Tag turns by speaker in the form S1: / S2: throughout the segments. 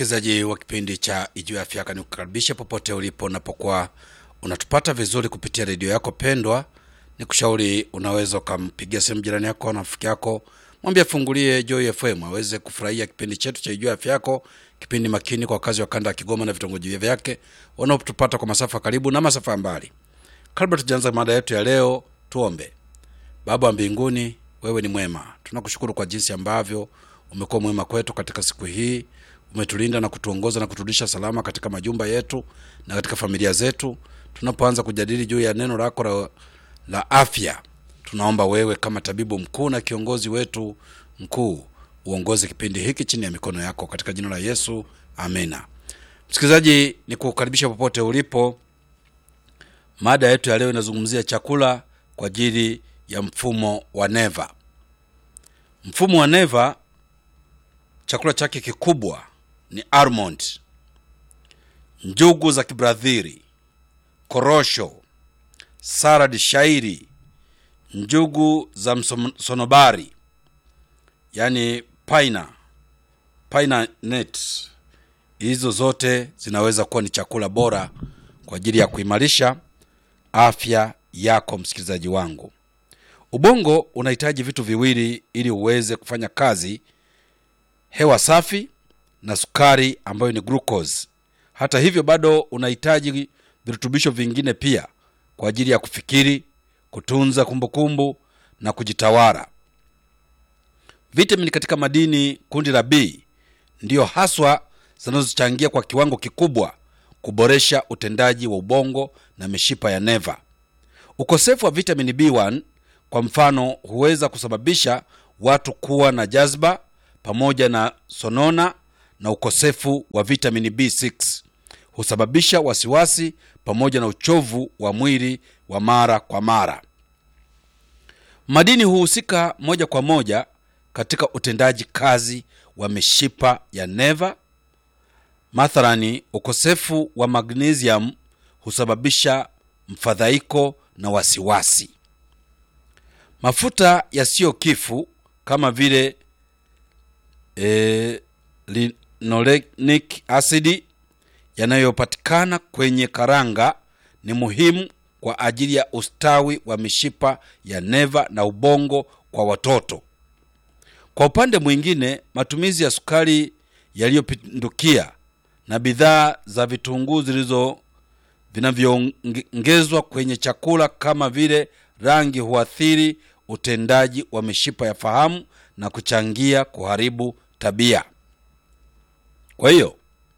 S1: msikilizaji wa kipindi cha Ijue Afya Yako, ni kukaribisha popote ulipo unapokuwa unatupata vizuri kupitia redio yako pendwa. Ni kushauri unaweza ukampigia simu jirani yako na rafiki yako, mwambie afungulie Joy FM aweze kufurahia kipindi chetu cha Ijue Afya Yako, kipindi makini kwa wakazi wa kanda ya Kigoma na vitongoji vyake wanaotupata kwa masafa karibu na masafa ya mbali. Kabla tujaanza mada yetu ya leo, tuombe. Baba wa mbinguni, wewe ni mwema. Tunakushukuru kwa jinsi ambavyo umekuwa mwema kwetu katika siku hii. Umetulinda na kutuongoza na kuturudisha salama katika majumba yetu na katika familia zetu. Tunapoanza kujadili juu ya neno lako la, la afya, tunaomba wewe kama tabibu mkuu na kiongozi wetu mkuu uongoze kipindi hiki chini ya mikono yako katika jina la Yesu, amena. Msikilizaji, ni kukaribisha popote ulipo. Mada yetu ya leo inazungumzia chakula kwa ajili ya mfumo wa neva. Mfumo wa neva, chakula chake kikubwa ni almond, njugu za kibradhiri, korosho, salad shairi, njugu za msonobari, yani paina paina nut. Hizo zote zinaweza kuwa ni chakula bora kwa ajili ya kuimarisha afya yako. Msikilizaji wangu, ubongo unahitaji vitu viwili ili uweze kufanya kazi: hewa safi na sukari ambayo ni glucose. Hata hivyo, bado unahitaji virutubisho vingine pia kwa ajili ya kufikiri, kutunza kumbukumbu na kujitawala. Vitamini katika madini kundi la B ndiyo haswa zinazochangia kwa kiwango kikubwa kuboresha utendaji wa ubongo na mishipa ya neva. Ukosefu wa vitamini B1 kwa mfano huweza kusababisha watu kuwa na jazba pamoja na sonona, na ukosefu wa vitamini B6 husababisha wasiwasi pamoja na uchovu wa mwili wa mara kwa mara. Madini huhusika moja kwa moja katika utendaji kazi wa mishipa ya neva. Mathalani, ukosefu wa magnesium husababisha mfadhaiko na wasiwasi. Mafuta yasiyo kifu kama vile e, linolenic acid yanayopatikana kwenye karanga ni muhimu kwa ajili ya ustawi wa mishipa ya neva na ubongo kwa watoto. Kwa upande mwingine, matumizi ya sukari yaliyopindukia na bidhaa za vitunguu zilizo vinavyoongezwa kwenye chakula kama vile rangi huathiri utendaji wa mishipa ya fahamu na kuchangia kuharibu tabia. Kwa hiyo,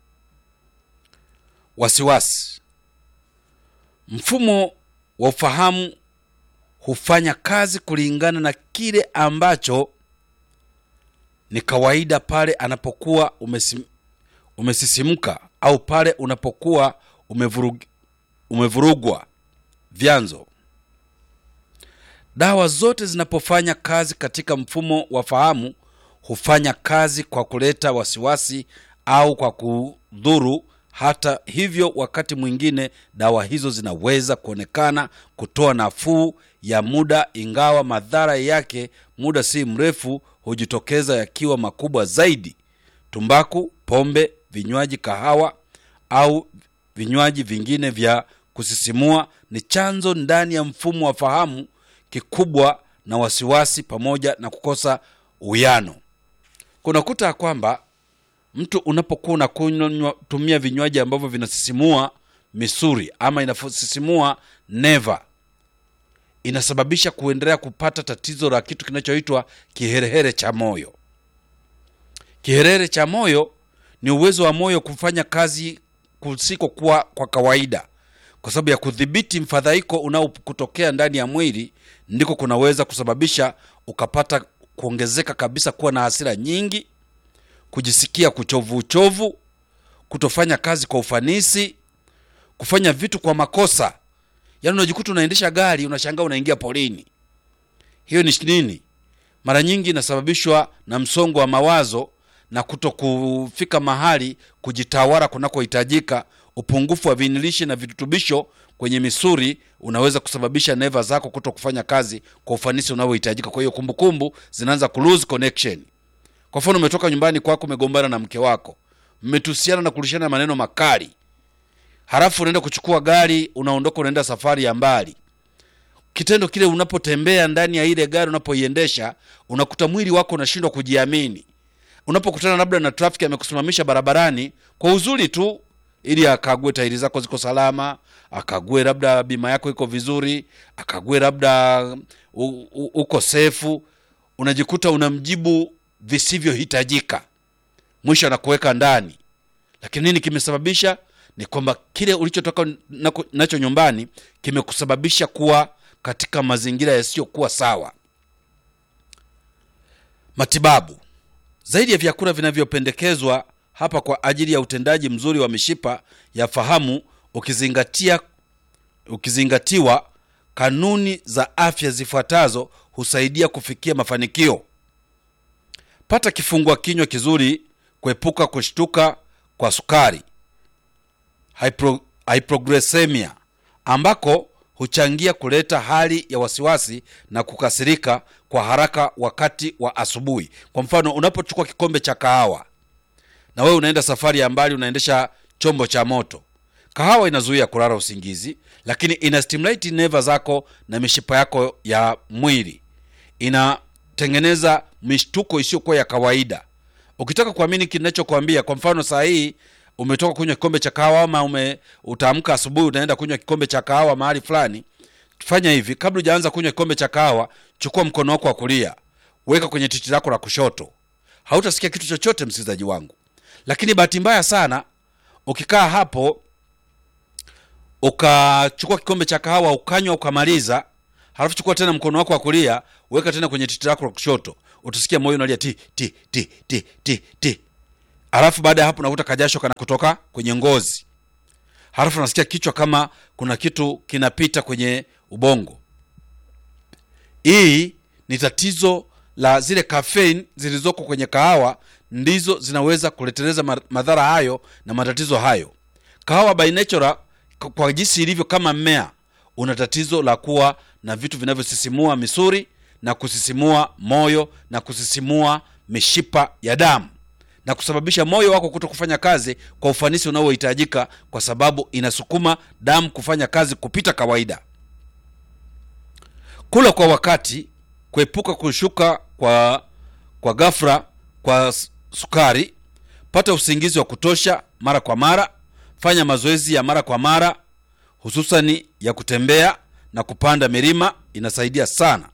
S1: wasiwasi, mfumo wa ufahamu hufanya kazi kulingana na kile ambacho ni kawaida pale anapokuwa umesim, umesisimka au pale unapokuwa umevurug, umevurugwa. Vyanzo: dawa zote zinapofanya kazi katika mfumo wa fahamu hufanya kazi kwa kuleta wasiwasi au kwa kudhuru. Hata hivyo, wakati mwingine dawa hizo zinaweza kuonekana kutoa nafuu ya muda, ingawa madhara yake muda si mrefu hujitokeza yakiwa makubwa zaidi. Tumbaku, pombe, vinywaji, kahawa au vinywaji vingine vya kusisimua ni chanzo ndani ya mfumo wa fahamu kikubwa na wasiwasi pamoja na kukosa uwiano. Kunakuta kwamba mtu unapokuwa unakunywa tumia vinywaji ambavyo vinasisimua misuri ama inasisimua neva, inasababisha kuendelea kupata tatizo la kitu kinachoitwa kiherehere cha moyo. Kiherehere cha moyo ni uwezo wa moyo kufanya kazi kusikokuwa kwa kawaida, kwa sababu ya kudhibiti mfadhaiko unaokutokea ndani ya mwili, ndiko kunaweza kusababisha ukapata kuongezeka kabisa, kuwa na hasira nyingi, kujisikia kuchovu uchovu, kutofanya kazi kwa ufanisi, kufanya vitu kwa makosa. Yaani unajikuta unaendesha gari unashangaa unaingia polini. Hiyo ni nini? Mara nyingi inasababishwa na msongo wa mawazo na kuto kufika mahali kujitawala kunakohitajika. Upungufu wa vinilishi na virutubisho kwenye misuri unaweza kusababisha neva zako kuto kufanya kazi kwa ufanisi unaohitajika. Kwa hiyo kumbukumbu zinaanza ku lose connection. Kwa mfano, umetoka nyumbani kwako, umegombana na mke wako, mmetusiana na kurishana maneno makali halafu unaenda kuchukua gari unaondoka unaenda safari ya mbali kitendo kile unapotembea ndani ya ile gari unapoiendesha unakuta mwili wako unashindwa kujiamini unapokutana labda na trafiki amekusimamisha barabarani kwa uzuri tu ili akague tairi zako ziko salama akague labda bima yako iko vizuri akague labda u- u- uko sefu unajikuta unamjibu visivyohitajika mwisho anakuweka ndani lakini nini kimesababisha ni kwamba kile ulichotoka nako- nacho nyumbani kimekusababisha kuwa katika mazingira yasiyokuwa sawa matibabu zaidi ya vyakula vinavyopendekezwa hapa kwa ajili ya utendaji mzuri wa mishipa ya fahamu ukizingatia ukizingatiwa kanuni za afya zifuatazo husaidia kufikia mafanikio pata kifungua kinywa kizuri kuepuka kushtuka kwa sukari hypro, hypoglycemia ambako huchangia kuleta hali ya wasiwasi na kukasirika kwa haraka wakati wa asubuhi kwa mfano unapochukua kikombe cha kahawa na wewe unaenda safari ya mbali unaendesha chombo cha moto kahawa inazuia kulala usingizi lakini ina stimulate neva zako na mishipa yako ya mwili inatengeneza mishtuko isiyokuwa ya kawaida ukitaka kuamini kinachokwambia kwa mfano saa hii umetoka kunywa kikombe cha kahawa ama ume utaamka asubuhi unaenda kunywa kikombe cha kahawa mahali fulani fanya hivi kabla hujaanza kunywa kikombe cha kahawa chukua mkono wako wa kulia weka kwenye titi lako la kushoto hautasikia kitu chochote msikilizaji wangu lakini bahati mbaya sana ukikaa hapo ukachukua kikombe cha kahawa ukanywa ukamaliza halafu chukua tena mkono wako wa kulia weka tena kwenye titi lako la kushoto utasikia moyo unalia ti ti ti ti ti ti halafu baada ya hapo unakuta kajasho kana kutoka kwenye ngozi halafu unasikia kichwa kama kuna kitu kinapita kwenye ubongo hii ni tatizo la zile caffeine zilizoko kwenye kahawa ndizo zinaweza kuleteleza ma- madhara hayo na matatizo hayo kahawa by nature k- kwa jinsi ilivyo kama mmea una tatizo la kuwa na vitu vinavyosisimua misuri na kusisimua moyo na kusisimua mishipa ya damu na kusababisha moyo wako kuto kufanya kazi kwa ufanisi unaohitajika kwa sababu inasukuma damu kufanya kazi kupita kawaida kula kwa wakati kuepuka kushuka kwa kwa ghafla kwa s- sukari pata usingizi wa kutosha mara kwa mara fanya mazoezi ya mara kwa mara hususani ya kutembea na kupanda milima inasaidia sana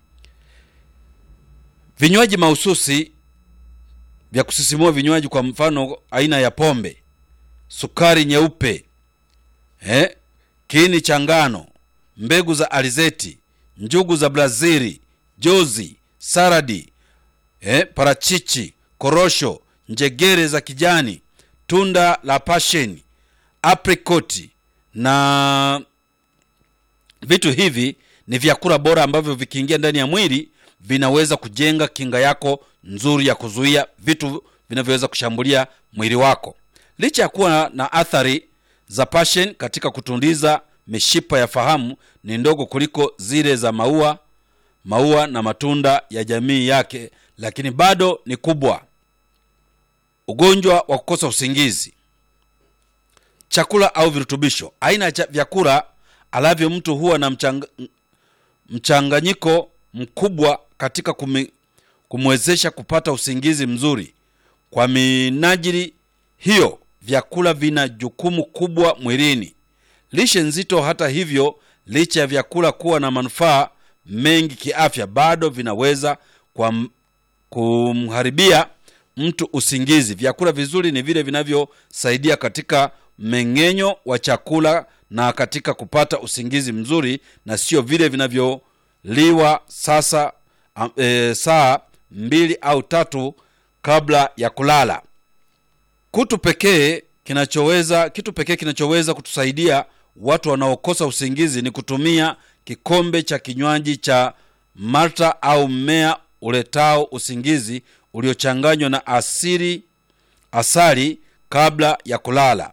S1: vinywaji mahususi vya kusisimua vinywaji kwa mfano aina ya pombe sukari nyeupe eh, kiini cha ngano mbegu za alizeti njugu za brazili jozi saradi eh, parachichi korosho njegere za kijani tunda la pasheni aprikoti na vitu hivi ni vyakula bora ambavyo vikiingia ndani ya mwili vinaweza kujenga kinga yako nzuri ya kuzuia vitu vinavyoweza kushambulia mwili wako licha ya kuwa na athari za passion katika kutundiza mishipa ya fahamu ni ndogo kuliko zile za maua maua na matunda ya jamii yake lakini bado ni kubwa ugonjwa wa kukosa usingizi chakula au virutubisho aina ya cha- vyakula alavyo mtu huwa na mchang, mchanganyiko mkubwa katika kumi, kumwezesha kupata usingizi mzuri kwa minajili hiyo vyakula vina jukumu kubwa mwilini lishe nzito hata hivyo licha ya vyakula kuwa na manufaa mengi kiafya bado vinaweza kwa kumharibia mtu usingizi vyakula vizuri ni vile vinavyosaidia katika mmeng'enyo wa chakula na katika kupata usingizi mzuri na sio vile vinavyoliwa sasa am- e, saa mbili au tatu kabla ya kulala kutu pekee kinachoweza kitu pekee kinachoweza kutusaidia watu wanaokosa usingizi ni kutumia kikombe cha kinywaji cha malta au mmea uletao usingizi uliochanganywa na asili asali kabla ya kulala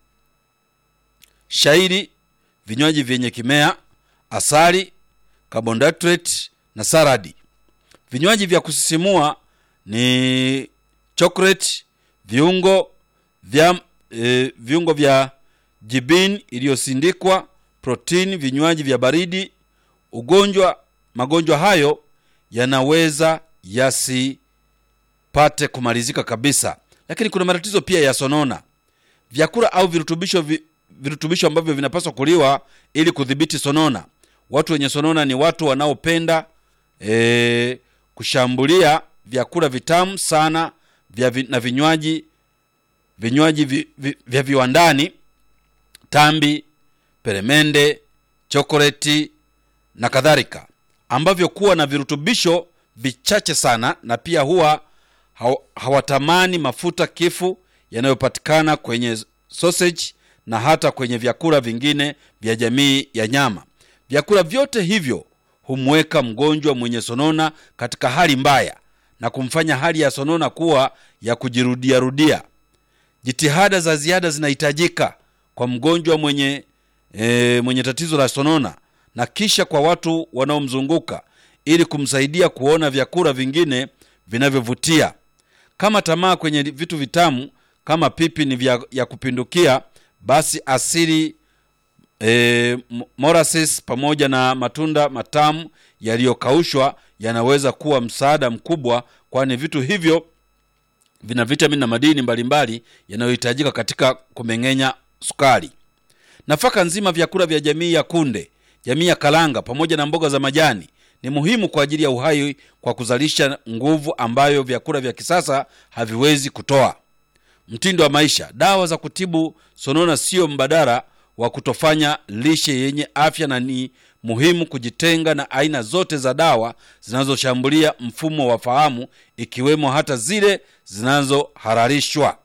S1: shairi vinywaji vyenye kimea asali carbohydrate na saradi vinywaji vya kusisimua ni chocolate viungo vya, e, viungo vya jibin iliyosindikwa protini vinywaji vya baridi ugonjwa magonjwa hayo yanaweza yasipate kumalizika kabisa lakini kuna matatizo pia ya sonona vyakula au virutubisho vi, virutubisho ambavyo vinapaswa kuliwa ili kudhibiti sonona watu wenye sonona ni watu wanaopenda e, kushambulia vyakula vitamu sana vya vi, na vinywaji vinywaji vi, vi, vya viwandani tambi peremende chokoleti na kadhalika ambavyo kuwa na virutubisho vichache sana na pia huwa haw- hawatamani mafuta kifu yanayopatikana kwenye sausage na hata kwenye vyakula vingine vya jamii ya nyama vyakula vyote hivyo humweka mgonjwa mwenye sonona katika hali mbaya na kumfanya hali ya sonona kuwa ya kujirudiarudia jitihada za ziada zinahitajika kwa mgonjwa mwenye e, mwenye tatizo la sonona na kisha kwa watu wanaomzunguka ili kumsaidia kuona vyakula vingine vinavyovutia kama tamaa kwenye vitu vitamu kama pipi ni vya, ya kupindukia basi asili e, molasses pamoja na matunda matamu yaliyokaushwa yanaweza kuwa msaada mkubwa kwani vitu hivyo vina vitamini na madini mbalimbali yanayohitajika katika kumeng'enya sukari nafaka nzima vyakula vya jamii ya kunde jamii ya kalanga pamoja na mboga za majani ni muhimu kwa ajili ya uhai kwa kuzalisha nguvu ambayo vyakula vya kisasa haviwezi kutoa mtindo wa maisha dawa za kutibu sonona sio mbadala wa kutofanya lishe yenye afya na ni muhimu kujitenga na aina zote za dawa zinazoshambulia mfumo wa fahamu ikiwemo hata zile zinazohararishwa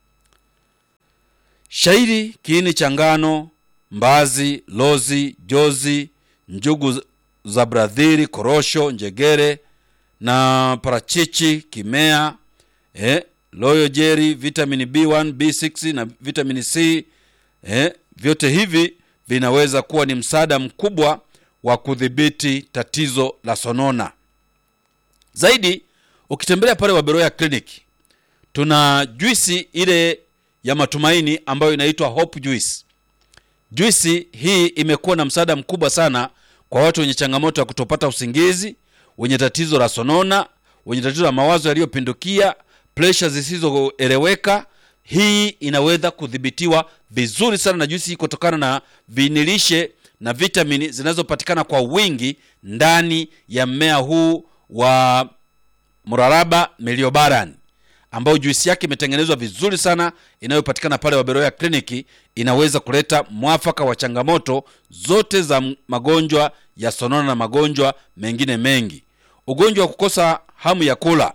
S1: shairi kiini cha ngano mbazi lozi jozi njugu za bradhiri korosho njegere na parachichi kimea eh, loyo jeri vitamini b1 b6 na vitamini c eh, vyote hivi vinaweza kuwa ni msaada mkubwa wa kudhibiti tatizo la sonona zaidi ukitembelea pale waberoya kliniki tuna juisi ile ya matumaini ambayo inaitwa hope juice juisi hii imekuwa na msaada mkubwa sana kwa watu wenye changamoto ya kutopata usingizi wenye tatizo la sonona wenye tatizo la mawazo yaliyopindukia presha zisizoeleweka hii inaweza kudhibitiwa vizuri sana na juisi hii kutokana na vinilishe na vitamini zinazopatikana kwa wingi ndani ya mmea huu wa mraraba meliobaran ambayo juisi yake imetengenezwa vizuri sana inayopatikana pale waberoya kliniki inaweza kuleta mwafaka wa changamoto zote za m- magonjwa ya sonona na magonjwa mengine mengi ugonjwa wa kukosa hamu ya kula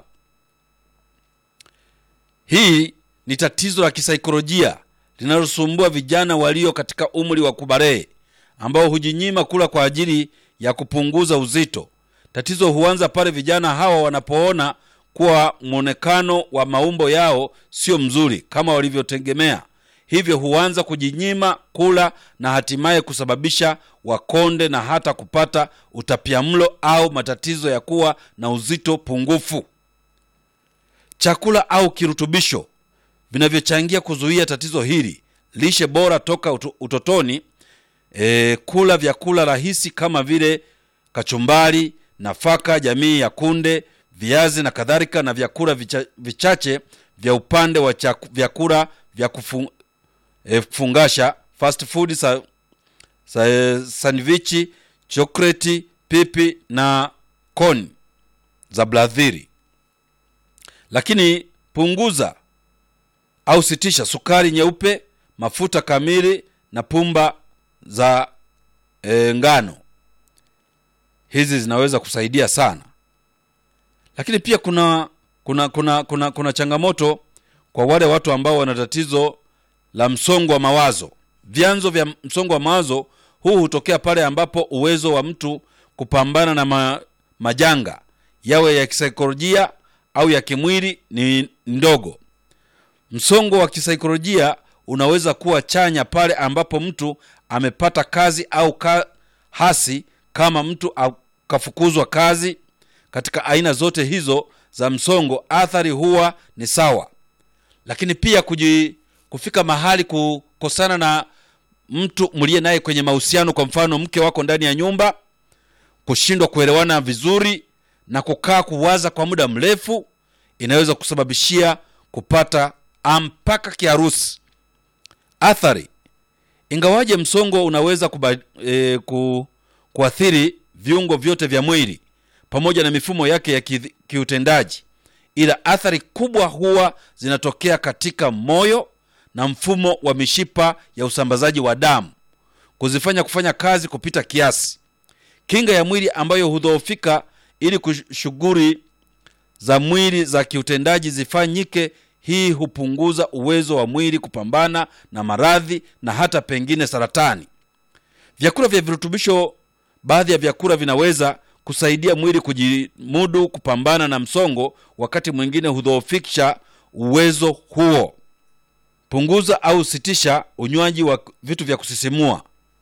S1: hii ni tatizo la kisaikolojia linalosumbua vijana walio katika umri wa kubarehe ambao hujinyima kula kwa ajili ya kupunguza uzito tatizo huanza pale vijana hawa wanapoona kuwa mwonekano wa maumbo yao sio mzuri kama walivyotegemea hivyo huanza kujinyima kula na hatimaye kusababisha wakonde na hata kupata utapiamlo au matatizo ya kuwa na uzito pungufu chakula au kirutubisho vinavyochangia kuzuia tatizo hili lishe bora toka uto- utotoni e, kula vyakula rahisi kama vile kachumbari nafaka jamii ya kunde viazi na kadhalika na vyakula vicha, vichache vya upande wa chaku, vyakula vya kufu, e, kufungasha fast food sa, sa, e, sandwichi chokoleti pipi na koni za bladhiri lakini punguza au sitisha sukari nyeupe mafuta kamili na pumba za e, ngano hizi zinaweza kusaidia sana lakini pia kuna kuna kuna kuna kuna changamoto kwa wale watu ambao wana tatizo la msongo wa mawazo vyanzo vya msongo wa mawazo huu hutokea pale ambapo uwezo wa mtu kupambana na ma, majanga yawe ya kisaikolojia au ya kimwili ni ndogo msongo wa kisaikolojia unaweza kuwa chanya pale ambapo mtu amepata kazi au ka, hasi kama mtu akafukuzwa kazi katika aina zote hizo za msongo athari huwa ni sawa lakini pia kuji, kufika mahali kukosana na mtu mliye naye kwenye mahusiano kwa mfano mke wako ndani ya nyumba kushindwa kuelewana vizuri na kukaa kuwaza kwa muda mrefu inaweza kusababishia kupata mpaka kiharusi athari ingawaje msongo unaweza kuba, e, ku, kuathiri viungo vyote vya mwili pamoja na mifumo yake ya ki, kiutendaji ila athari kubwa huwa zinatokea katika moyo na mfumo wa mishipa ya usambazaji wa damu kuzifanya kufanya kazi kupita kiasi kinga ya mwili ambayo hudhoofika ili shughuli za mwili za kiutendaji zifanyike hii hupunguza uwezo wa mwili kupambana na maradhi na hata pengine saratani vyakula vya virutubisho baadhi ya vyakula vinaweza kusaidia mwili kujimudu kupambana na msongo wakati mwingine hudhoofisha uwezo huo punguza au sitisha unywaji wa vitu vya kusisimua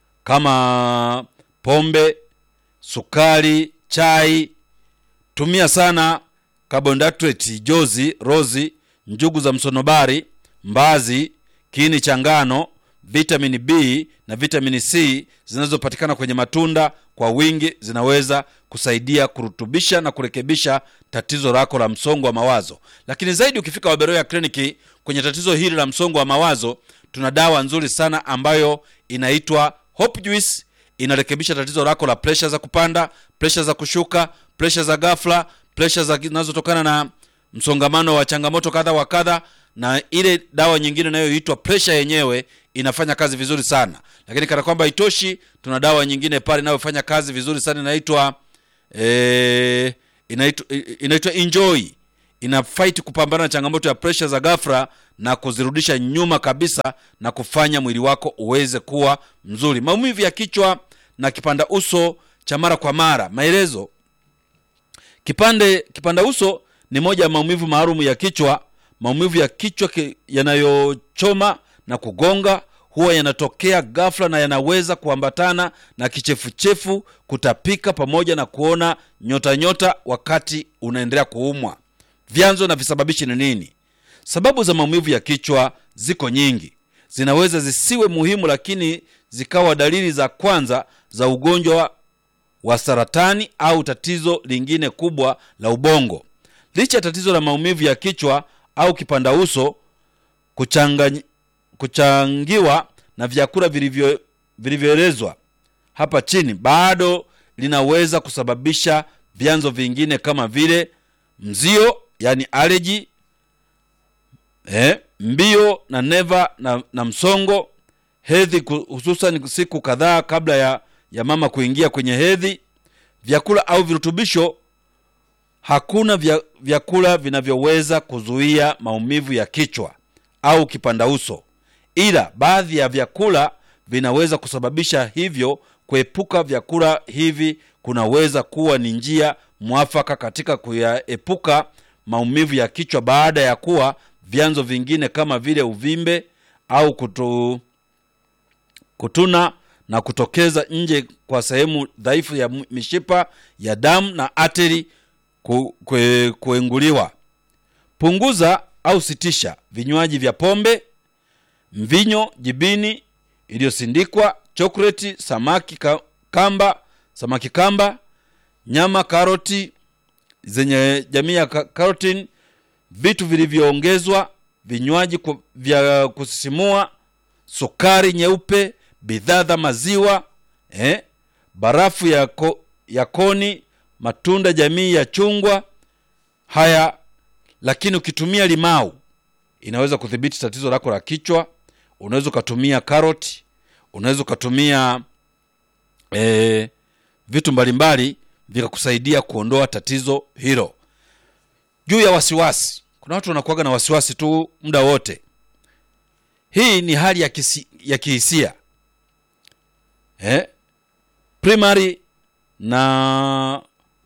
S1: kama pombe sukari chai tumia sana carbohydrate jozi rozi njugu za msonobari mbazi kiini cha ngano vitamini b na vitamini c zinazopatikana kwenye matunda kwa wingi zinaweza kusaidia kurutubisha na kurekebisha tatizo lako la msongo wa mawazo lakini zaidi ukifika waberoya kliniki kwenye tatizo hili la msongo wa mawazo tuna dawa nzuri sana ambayo inaitwa hope juice inarekebisha tatizo lako la presha za kupanda presha za kushuka presha za gafla presha zinazotokana na msongamano wa changamoto kadha wa kadha na ile dawa nyingine inayoitwa presha yenyewe inafanya kazi vizuri sana lakini kana kwamba itoshi tuna dawa nyingine pale inayofanya kazi vizuri sana inaitwa e, inaitwa, inaitwa enjoy ina fight kupambana na changamoto ya presha za gafra na kuzirudisha nyuma kabisa na kufanya mwili wako uweze kuwa mzuri maumivu ya kichwa na kipanda uso cha mara kwa mara maelezo kipande kipanda uso ni moja ya maumivu maalum ya kichwa maumivu ya kichwa ki, yanayochoma na kugonga huwa yanatokea ghafla na yanaweza kuambatana na kichefuchefu kutapika pamoja na kuona nyota nyota wakati unaendelea kuumwa vyanzo na visababishi ni nini sababu za maumivu ya kichwa ziko nyingi zinaweza zisiwe muhimu lakini zikawa dalili za kwanza za ugonjwa wa saratani au tatizo lingine kubwa la ubongo licha ya tatizo la maumivu ya kichwa au kipanda uso kuchangany, kuchangiwa na vyakula vilivyo- vilivyoelezwa hapa chini bado linaweza kusababisha vyanzo vingine kama vile mzio yani aleji eh, mbio na neva na, na msongo hedhi ku- hususan siku kadhaa kabla ya, ya mama kuingia kwenye hedhi vyakula au virutubisho hakuna vya, vyakula vinavyoweza kuzuia maumivu ya kichwa au kipanda uso ila baadhi ya vyakula vinaweza kusababisha hivyo kuepuka vyakula hivi kunaweza kuwa ni njia mwafaka katika kuyaepuka maumivu ya kichwa baada ya kuwa vyanzo vingine kama vile uvimbe au kutu, kutuna na kutokeza nje kwa sehemu dhaifu ya m- mishipa ya damu na ateri ku, kue, kuenguliwa punguza au sitisha vinywaji vya pombe mvinyo jibini iliyosindikwa chokoleti samaki ka, kamba samaki kamba nyama karoti zenye jamii ya ka- carotene vitu vilivyoongezwa vinywaji ku- vya kusisimua sukari nyeupe bidhaa za maziwa eh, barafu ya, ko, ya koni matunda jamii ya chungwa haya lakini ukitumia limau inaweza kudhibiti tatizo lako la kichwa unaweza ukatumia karoti unaweza ukatumia eh, vitu mbalimbali vikakusaidia kuondoa tatizo hilo juu ya wasiwasi kuna watu wanakuaga na wasiwasi tu muda wote hii ni hali ya, kisi, ya kihisia eh? primary na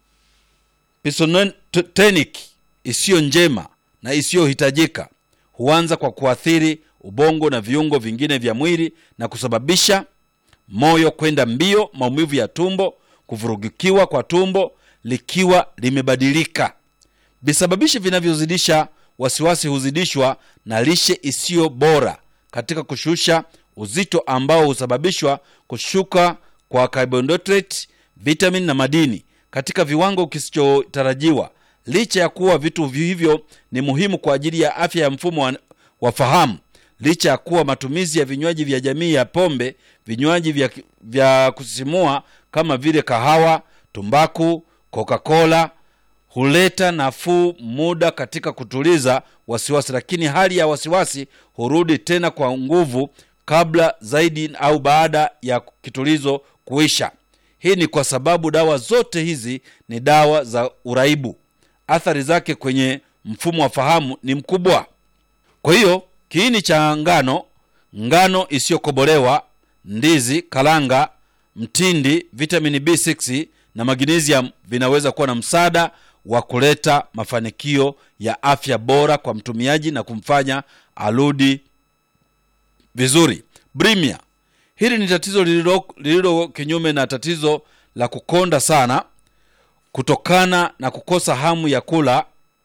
S1: pisonotenic isiyo njema na isiyohitajika huanza kwa kuathiri ubongo na viungo vingine vya mwili na kusababisha moyo kwenda mbio maumivu ya tumbo kuvurugikiwa kwa tumbo likiwa limebadilika visababishi vinavyozidisha wasiwasi huzidishwa na lishe isiyo bora katika kushusha uzito ambao husababishwa kushuka kwa carbohydrate, vitamin na madini katika viwango kisichotarajiwa. Licha ya kuwa vitu hivyo ni muhimu kwa ajili ya afya ya mfumo wa, wa fahamu, licha ya kuwa matumizi ya vinywaji vya jamii ya pombe, vinywaji vya, vya kusisimua kama vile kahawa, tumbaku, Coca-Cola huleta nafuu muda katika kutuliza wasiwasi, lakini hali ya wasiwasi hurudi tena kwa nguvu kabla zaidi au baada ya kitulizo kuisha. Hii ni kwa sababu dawa zote hizi ni dawa za uraibu. Athari zake kwenye mfumo wa fahamu ni mkubwa. Kwa hiyo kiini cha ngano, ngano isiyokobolewa, ndizi, kalanga, mtindi, vitamini B6 na magnesium vinaweza kuwa na msaada wa kuleta mafanikio ya afya bora kwa mtumiaji na kumfanya arudi vizuri. Bulimia, hili ni tatizo lililo, lililo kinyume na tatizo la kukonda sana kutokana na kukosa hamu ya kula.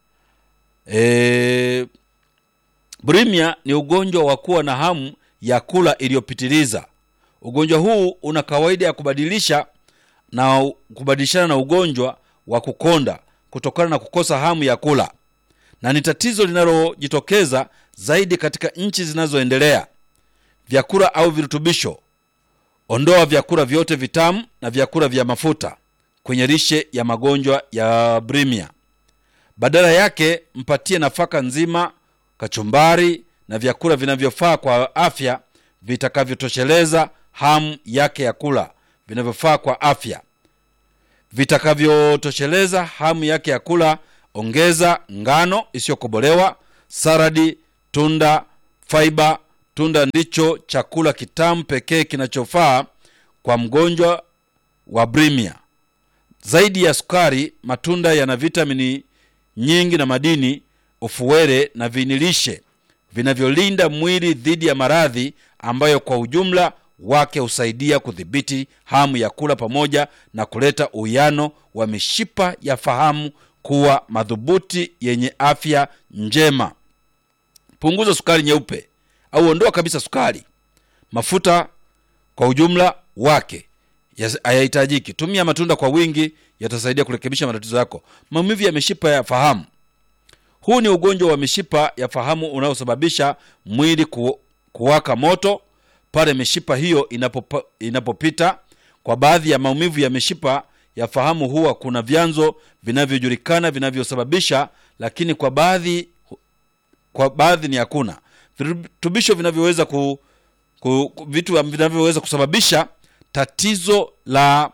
S1: E, bulimia ni ugonjwa wa kuwa na hamu ya kula iliyopitiliza. Ugonjwa huu una kawaida ya kubadilisha na kubadilishana na ugonjwa wa kukonda kutokana na kukosa hamu ya kula, na ni tatizo linalojitokeza zaidi katika nchi zinazoendelea. Vyakula au virutubisho: ondoa vyakula vyote vitamu na vyakula vya mafuta kwenye lishe ya magonjwa ya bulimia. Badala yake mpatie nafaka nzima, kachumbari na vyakula vinavyofaa kwa afya vitakavyotosheleza hamu yake ya kula, vinavyofaa kwa afya vitakavyotosheleza hamu yake ya kula. Ongeza ngano isiyokobolewa, saradi, tunda, faiba. Tunda ndicho chakula kitamu pekee kinachofaa kwa mgonjwa wa bulimia. Zaidi ya sukari, matunda yana vitamini nyingi na madini, ufuwele na vinilishe vinavyolinda mwili dhidi ya maradhi ambayo kwa ujumla wake husaidia kudhibiti hamu ya kula pamoja na kuleta uwiano wa mishipa ya fahamu kuwa madhubuti yenye afya njema. Punguza sukari nyeupe au ondoa kabisa sukari. Mafuta kwa ujumla wake hayahitajiki. Tumia matunda kwa wingi, yatasaidia kurekebisha matatizo yako. Maumivu ya mishipa ya fahamu. Huu ni ugonjwa wa mishipa ya fahamu unaosababisha mwili ku, kuwaka moto pale mishipa hiyo inapopa, inapopita. Kwa baadhi ya maumivu ya mishipa ya fahamu huwa kuna vyanzo vinavyojulikana vinavyosababisha, lakini kwa baadhi kwa baadhi ni hakuna virutubisho vinavyoweza ku, ku, vitu vinavyoweza kusababisha tatizo la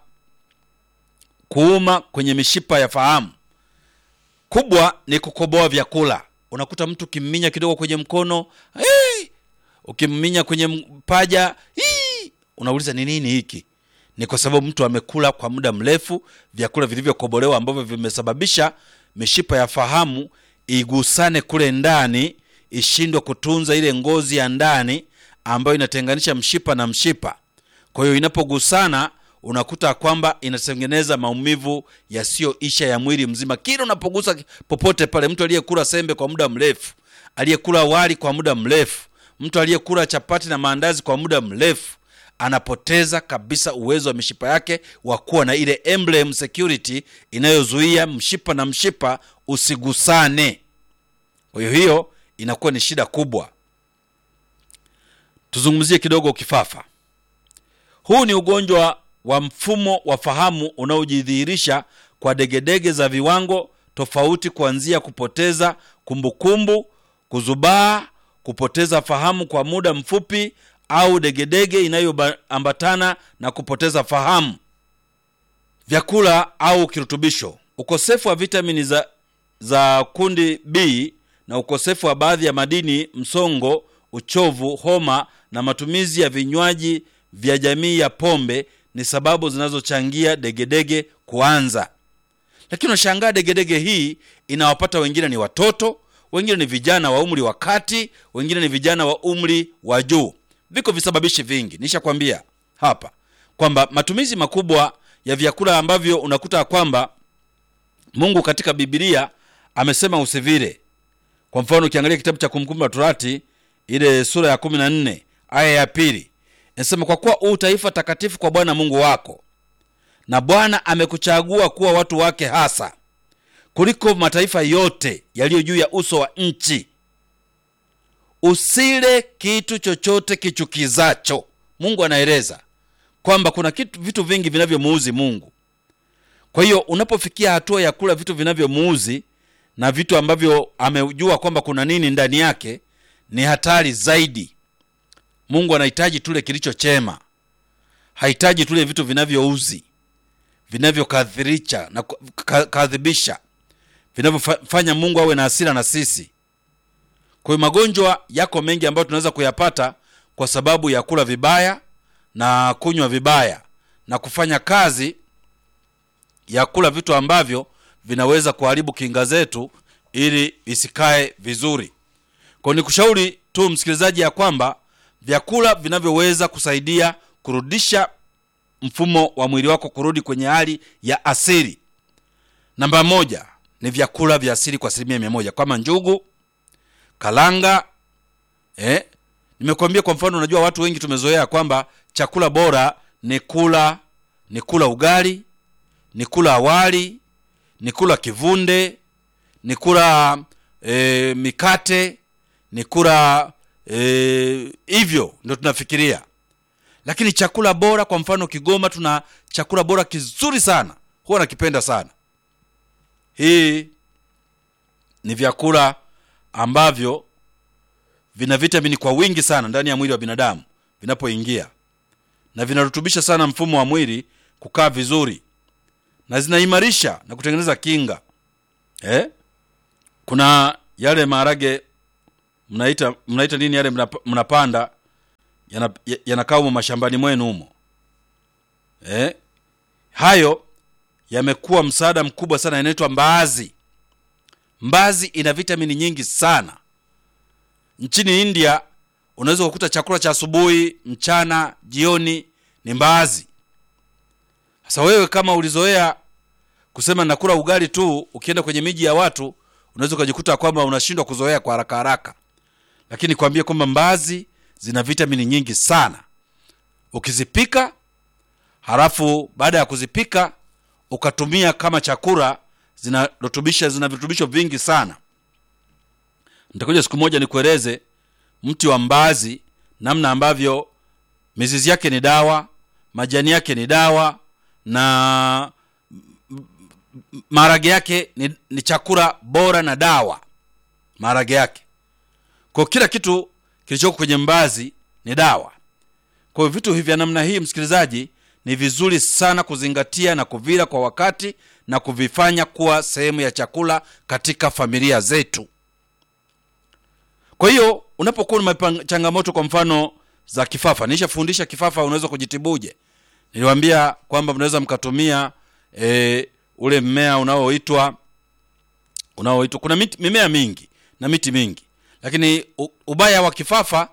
S1: kuuma kwenye mishipa ya fahamu. Kubwa ni kukoboa vyakula. Unakuta mtu ukimminya kidogo kwenye mkono hey! ukimminya kwenye mpaja hii, unauliza ni nini hiki? Ni kwa sababu mtu amekula kwa muda mrefu vyakula vilivyokobolewa ambavyo vimesababisha mishipa ya fahamu igusane kule ndani, ishindwe kutunza ile ngozi ya ndani ambayo inatenganisha mshipa na mshipa. Kwa hiyo inapogusana, unakuta kwamba inatengeneza maumivu yasiyoisha ya mwili mzima. Kila unapogusa popote pale, mtu aliyekula sembe kwa muda mrefu, aliyekula wali kwa muda mrefu mtu aliyekula chapati na maandazi kwa muda mrefu anapoteza kabisa uwezo wa mishipa yake wa kuwa na ile emblem security inayozuia mshipa na mshipa usigusane. Kwa hiyo hiyo inakuwa ni shida kubwa. Tuzungumzie kidogo kifafa. Huu ni ugonjwa wa mfumo wa fahamu unaojidhihirisha kwa degedege za viwango tofauti, kuanzia kupoteza kumbukumbu, kuzubaa kupoteza fahamu kwa muda mfupi au degedege inayoambatana na kupoteza fahamu. Vyakula au kirutubisho: ukosefu wa vitamini za, za kundi B na ukosefu wa baadhi ya madini, msongo, uchovu, homa na matumizi ya vinywaji vya jamii ya pombe ni sababu zinazochangia degedege kuanza. Lakini unashangaa degedege hii inawapata wengine ni watoto wengine ni vijana wa umri wa kati, wengine ni vijana wa umri wa juu. Viko visababishi vingi, nishakwambia hapa kwamba matumizi makubwa ya vyakula ambavyo unakuta kwamba Mungu katika Biblia amesema usivile. Kwa mfano, ukiangalia kitabu cha Kumbukumbu la Torati ile sura ya kumi na nne aya ya pili inasema kwa kuwa huu taifa takatifu kwa bwana mungu wako na bwana amekuchagua kuwa watu wake hasa kuliko mataifa yote yaliyo juu ya uso wa nchi usile kitu chochote kichukizacho mungu anaeleza kwamba kuna kitu vitu vingi vinavyomuuzi mungu kwa hiyo unapofikia hatua ya kula vitu vinavyomuuzi na vitu ambavyo amejua kwamba kuna nini ndani yake ni hatari zaidi mungu anahitaji tule kilicho chema hahitaji tule vitu vinavyouzi vinavyokadhirisha na kadhibisha vinavyofanya mungu awe na hasira na sisi kwa hiyo magonjwa yako mengi ambayo tunaweza kuyapata kwa sababu ya kula vibaya na kunywa vibaya na kufanya kazi ya kula vitu ambavyo vinaweza kuharibu kinga zetu ili isikae vizuri kwao ni kushauri tu msikilizaji ya kwamba vyakula vinavyoweza kusaidia kurudisha mfumo wa mwili wako kurudi kwenye hali ya asili namba moja ni vyakula vya asili kwa asilimia mia moja kama njugu kalanga eh? nimekuambia kwa mfano unajua watu wengi tumezoea kwamba chakula bora ni kula ni kula ugali ni kula awali ni kula kivunde ni kula e, mikate ni kula e, hivyo ndio tunafikiria lakini chakula bora kwa mfano kigoma tuna chakula bora kizuri sana huwa nakipenda sana hii ni vyakula ambavyo vina vitamini kwa wingi sana ndani ya mwili wa binadamu vinapoingia na vinarutubisha sana mfumo wa mwili kukaa vizuri na zinaimarisha na kutengeneza kinga eh? kuna yale maharage mnaita mnaita nini yale mnap, mnapanda yanakaa yana humo mashambani mwenu humo eh? hayo yamekuwa msaada mkubwa sana yanaitwa mbaazi mbazi ina vitamini nyingi sana nchini india unaweza kukuta chakula cha asubuhi mchana jioni ni mbaazi sasa wewe kama ulizoea kusema nakula ugali tu ukienda kwenye miji ya watu unaweza ukajikuta kwamba unashindwa kuzoea kwa haraka haraka lakini kwambie kwamba mbaazi zina vitamini nyingi sana ukizipika halafu baada ya kuzipika ukatumia kama chakula zinarutubisha zina virutubisho vingi sana nitakuja siku moja nikueleze mti wa mbaazi namna ambavyo mizizi yake ni dawa majani yake ni dawa na maharage yake ni, ni chakula bora na dawa maharage yake kwa kila kitu kilichoko kwenye mbazi ni dawa kwa hiyo vitu vya namna hii msikilizaji ni vizuri sana kuzingatia na kuvila kwa wakati na kuvifanya kuwa sehemu ya chakula katika familia zetu kwa hiyo unapokuwa na changamoto kwa mfano za kifafa nishafundisha kifafa unaweza kujitibuje niliwambia kwamba mnaweza mkatumia e, ule mmea unaoitwa unaoitwa kuna miti, mimea mingi na miti mingi lakini u, ubaya wa kifafa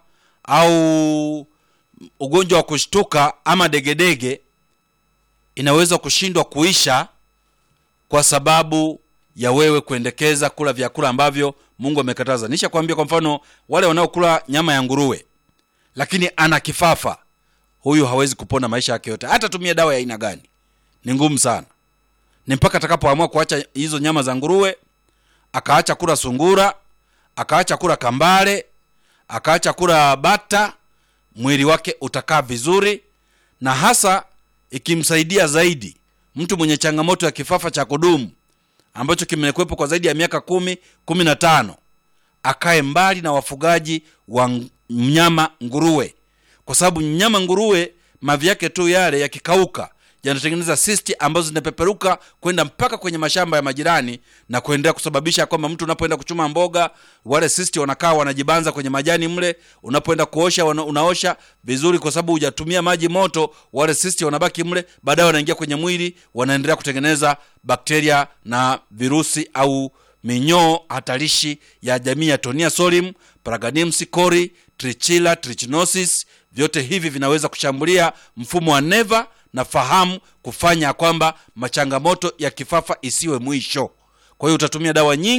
S1: au ugonjwa wa kushtuka ama degedege inaweza kushindwa kuisha kwa sababu ya wewe kuendekeza kula vyakula ambavyo mungu amekataza nisha kwambia kwa mfano wale wanaokula nyama ya nguruwe lakini ana kifafa huyu hawezi kupona maisha yake yote hata tumia dawa ya aina gani ni ngumu sana ni mpaka atakapoamua kuacha hizo nyama za nguruwe akaacha kula sungura akaacha kula kambale akaacha kula bata mwili wake utakaa vizuri na hasa ikimsaidia zaidi mtu mwenye changamoto ya kifafa cha kudumu ambacho kimekuwepo kwa zaidi ya miaka kumi kumi na tano akae mbali na wafugaji wa mnyama nguruwe kwa sababu mnyama nguruwe mavi yake tu yale yakikauka yanatengeneza sisti ambazo zinapeperuka kwenda mpaka kwenye mashamba ya majirani na kuendelea kusababisha kwamba mtu unapoenda kuchuma mboga wale sisti wanakaa wanajibanza kwenye majani mle unapoenda kuosha wana, unaosha vizuri kwa sababu hujatumia maji moto wale sisti wanabaki mle baadaye wanaingia kwenye mwili wanaendelea kutengeneza bakteria na virusi au minyoo hatarishi ya jamii ya tonia solim paraganims cori trichila trichinosis vyote hivi vinaweza kushambulia mfumo wa neva na fahamu kufanya kwamba machangamoto ya kifafa isiwe mwisho kwa hiyo utatumia dawa nyingi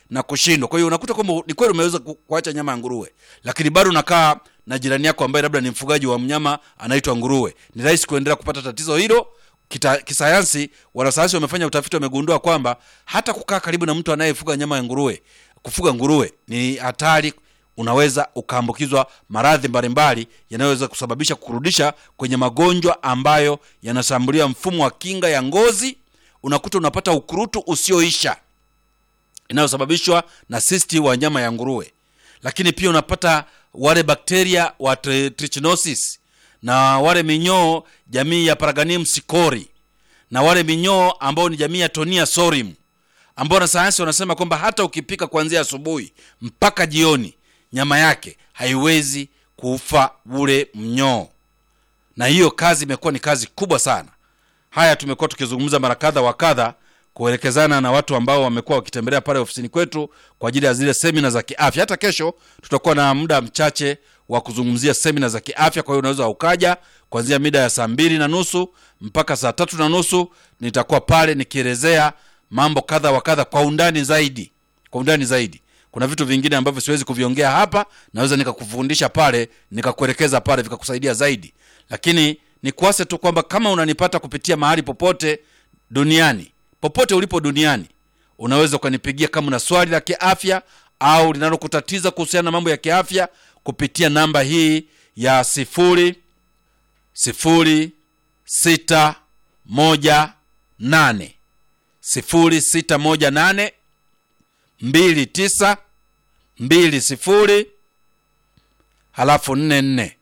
S1: na kushindwa kwa hiyo unakuta kwamba ni kweli umeweza ku- kuacha nyama ya nguruwe lakini bado unakaa na jirani yako ambaye labda ni mfugaji wa mnyama anaitwa nguruwe ni rahisi kuendelea kupata tatizo hilo Kita, kisayansi wanasayansi wamefanya utafiti wamegundua kwamba hata kukaa karibu na mtu anayefuga nyama ya nguruwe kufuga nguruwe ni hatari unaweza ukaambukizwa maradhi mbalimbali yanayoweza kusababisha kurudisha kwenye magonjwa ambayo yanashambulia mfumo wa kinga ya ngozi unakuta unapata ukurutu usioisha inayosababishwa na sisti wa nyama ya nguruwe lakini pia unapata wale bakteria wa tri- trichinosis na wale minyoo jamii ya paraganium sicori na wale minyoo ambao ni jamii ya tonia sorim ambao wanasayansi wanasema kwamba hata ukipika kuanzia asubuhi mpaka jioni nyama yake haiwezi kufa ule mnyoo na hiyo kazi imekuwa ni kazi kubwa sana haya tumekuwa tukizungumza mara kadha wa kadha kuelekezana na watu ambao wamekuwa wakitembelea pale ofisini kwetu kwa ajili ya zile semina za kiafya hata kesho tutakuwa na muda mchache wa kuzungumzia semina za kiafya kwa hiyo unaweza ukaja kuanzia mida ya saa mbili na nusu mpaka saa tatu na nusu nitakuwa pale nikielezea mambo kadha wa kadha kwa undani zaidi kwa undani zaidi kuna vitu vingine ambavyo siwezi kuviongea hapa naweza nikakufundisha pale nikakuelekeza pale vikakusaidia zaidi lakini nikuase tu kwamba kama unanipata kupitia mahali popote duniani popote ulipo duniani unaweza ukanipigia kama una swali la kiafya au linalokutatiza kuhusiana na mambo ya kiafya kupitia namba hii ya sifuri sifuri sita moja nane sifuri sita moja nane mbili tisa mbili sifuri halafu nne nne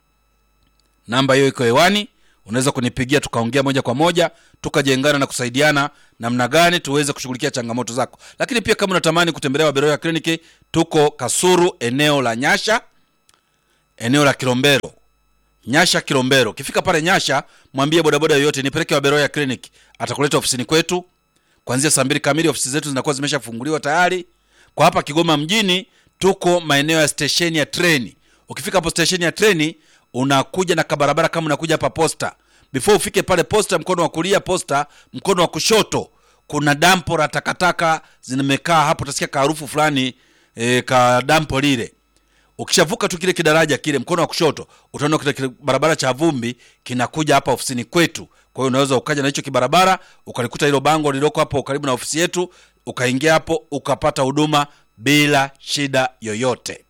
S1: namba hiyo iko hewani unaweza kunipigia tukaongea moja kwa moja tukajengana na kusaidiana namna gani tuweze kushughulikia changamoto zako lakini pia kama unatamani kutembelea waberoya kliniki tuko kasuru eneo la nyasha eneo la kilombero nyasha kilombero ukifika pale nyasha mwambie bodaboda yoyote nipeleke waberoya clinic atakuleta ofisini kwetu kuanzia saa mbili kamili ofisi zetu zinakuwa zimeshafunguliwa tayari kwa hapa kigoma mjini tuko maeneo ya stesheni ya treni ukifika hapo stesheni ya treni unakuja na kabarabara kama unakuja hapa posta before ufike pale posta mkono wa kulia posta mkono wa kushoto kuna dampo la takataka zimekaa hapo utasikia kaharufu fulani e, ka dampo lile ukishavuka tu kile kidaraja kile mkono wa kushoto utaona kile kile barabara cha vumbi kinakuja hapa ofisini kwetu kwa hiyo unaweza ukaja na hicho kibarabara ukalikuta hilo bango lililoko hapo karibu na ofisi yetu ukaingia hapo ukapata huduma bila shida yoyote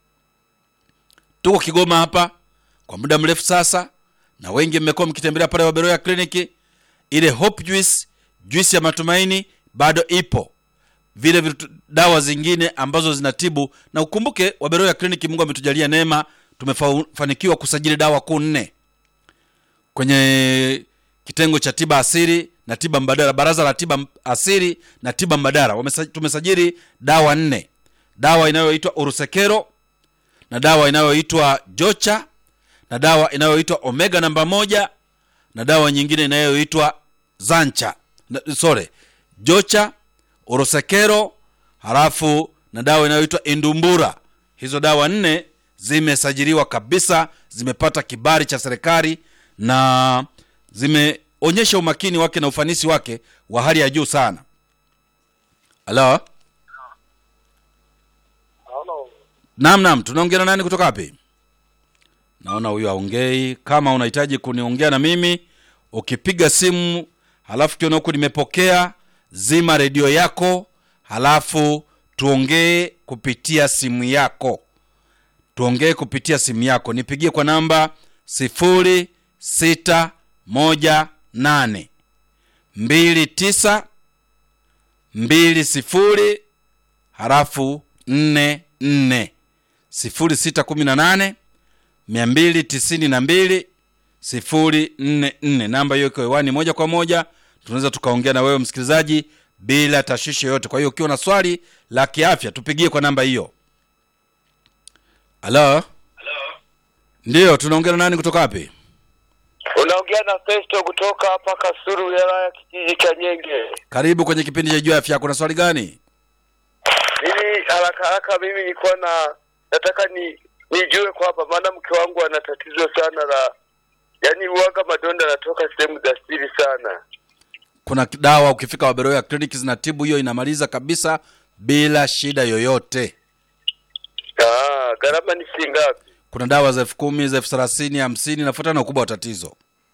S1: tuko kigoma hapa kwa muda mrefu sasa na wengi mmekuwa mkitembelea pale waberoya kliniki ile hope juice juice ya matumaini bado ipo vile vitu, dawa zingine ambazo zinatibu na ukumbuke waberoya kliniki mungu ametujalia neema tumefanikiwa kusajili dawa kuu nne kwenye kitengo cha tiba asili na tiba mbadala baraza la tiba asili na tiba mbadala Wamesa, tumesajili dawa nne dawa inayoitwa urusekero na dawa inayoitwa jocha na dawa inayoitwa omega namba moja na dawa nyingine inayoitwa zancha na- sorry jocha orosekero halafu na dawa inayoitwa indumbura hizo dawa nne zimesajiliwa kabisa zimepata kibali cha serikali na zimeonyesha umakini wake na ufanisi wake wa hali ya juu sana halo
S2: Halo.
S1: naam naam tunaongea na nani kutoka wapi naona huyu aongei kama unahitaji kuniongea na mimi ukipiga simu halafu kiona huku nimepokea zima redio yako halafu tuongee kupitia simu yako tuongee kupitia simu yako nipigie kwa namba sifuri sita moja nane mbili tisa mbili sifuri halafu nne nne sifuri sita kumi na nane mia mbili tisini na mbili sifuri nne nne namba hiyo iko hewani moja kwa moja tunaweza tukaongea na wewe msikilizaji bila tashwishi yoyote kwa hiyo ukiwa na swali la kiafya tupigie kwa namba hiyo halo ndiyo tunaongea na nani kutoka wapi
S2: Unaongea na Festo kutoka hapa Kasuru, wilaya ya kijiji cha Nyenge.
S1: karibu kwenye kipindi cha juu ya afya kuna swali gani
S2: Mimi haraka haraka, mimi nilikuwa na nataka ni nijue kwamba maana mke wangu ana tatizo sana la yaani uwaga madonda yanatoka sehemu za siri sana.
S1: kuna dawa ukifika waberoya clinic zinatibu hiyo inamaliza kabisa bila shida yoyote
S2: Ah, gharama ni shilingi ngapi?
S1: kuna dawa za elfu kumi za elfu thelathini hamsini nafuatana na ukubwa wa tatizo